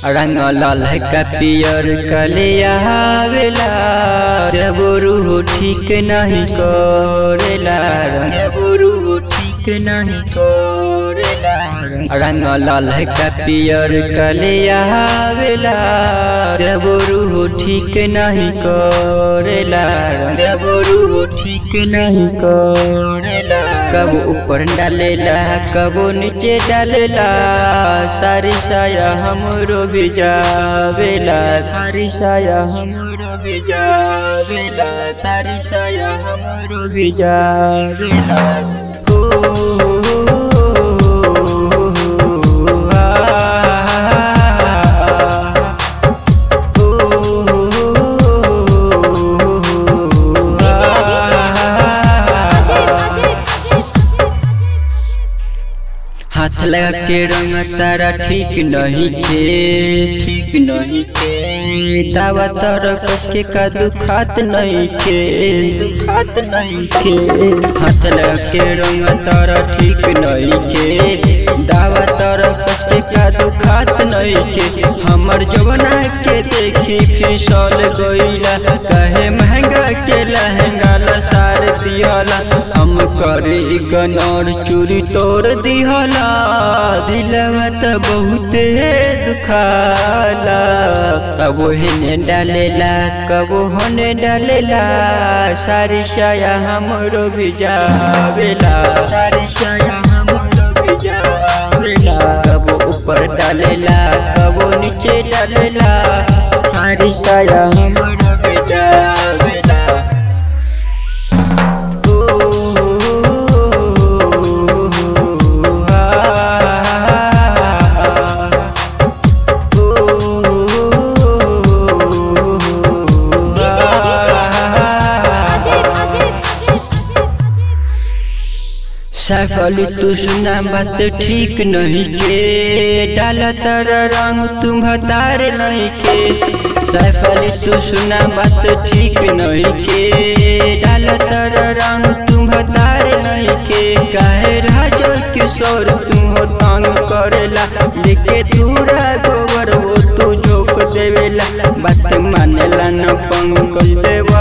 रंग ललका पियर कलियावेला जब रूह ठीक नहीं करेला जब रूह ठीक नहीं करेला रंग ललका पियर कलियावेला जब रूह ठीक नहीं करेला जब रूह ठीक नहीं करेला कब ऊपर डालेला कब नीचे डालेला सारी साया हमरो भिजावेला सारी साया हमरो भिजावेला सारी साया हमरो भिजावेला ओ, आ, हाथ लगा के रंग तारा ठीक नहीं के ठीक नहीं के दावा तारा कस के का दुखात नहीं के दुखात नहीं के हाथ लगा के रंग तारा ठीक नहीं के दावा तारा कस के का दुखात नहीं के हमर जवना के देखी फिसल गईला कहे महंगा के लहंगा लसार दियाला हम करे गनर चूरी तोड़ दिहला दिलवा त बहुते दुखाला कबो हेने डालेला कबो होने डालेला सारी साया हमरो भिजावेला सारी साया हमरो भिजावेला कबो ऊपर डालेला कबो नीचे डालेला सारी साया हमरो भिजावेला सफल तू सुना बात ठीक नहीं के डाला तर रंग तुम भतार नहीं के सफल तू सुना बात ठीक नहीं के डाला तर रंग तुम भतार नहीं के काहे राजो किशोर तुम हो तंग करेला लेके दूरा गोबर वो तू झोंक देवेला बात मानेला न पंकज देव